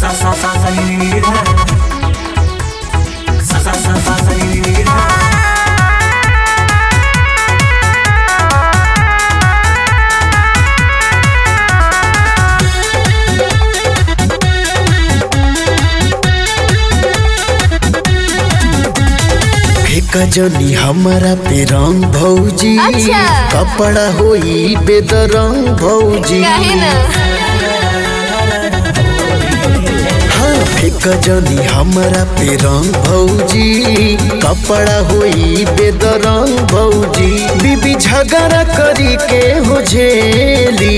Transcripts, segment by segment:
sa sa sa sa ni ni ni da. Sa sa sa sa sa ni ni ni da. फेका जनी हमारा पे रंग भौजी अच्छा। कपड़ा होई बेदरंग भौजी काहे ना हाँ फेका जनी हमारा पे रंग भौजी कपड़ा होई बेदरंग भौजी बीबी झगड़ा करी के हो झेली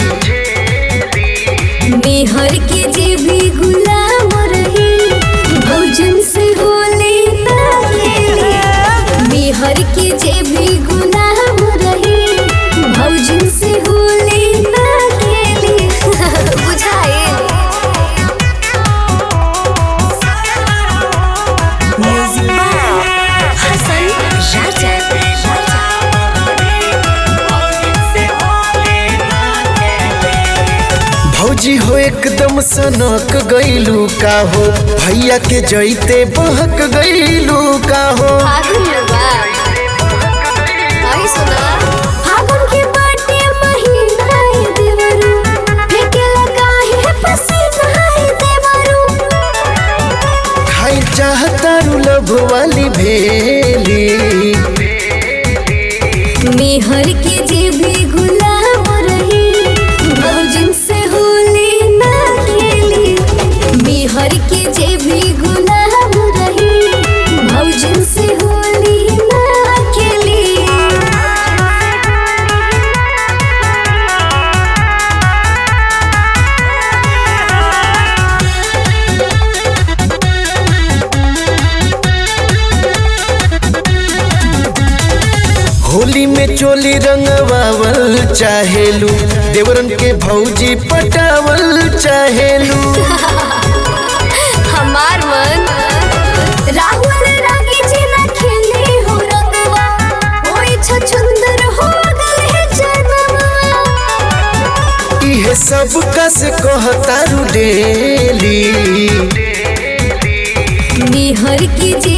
मेहर के जे भी गुलाम रही भोजन से होले ना खेले मेहर के जे भी गुलाम रही भोजन से होले ना खेले बुझाए म्यूजिक हसन राजा भौजी हो एकदम सनक गईलू का हो भैया के जैते बहक गईलू का हो फागुन बा आई सुना फागुन के बाटे महीना है देवरू फेंके लगा है पसीना है देवरू खाई चाहता लभ वाली भेली मेहर के जे भी गुलाम रही भौजन से होली ना खेली मेहर के जे भी गुलाम रही भौजन से होली ना खेली होली में चोली रंगवावल चाहेलू देवरन के भौजी पटावल चाहेलू हमार मन राहुल रागी जी ना खेले हो रंगवा ओए छछुंदर हो गए जनवा इहे सब कस कहतारू डेली निहर की जे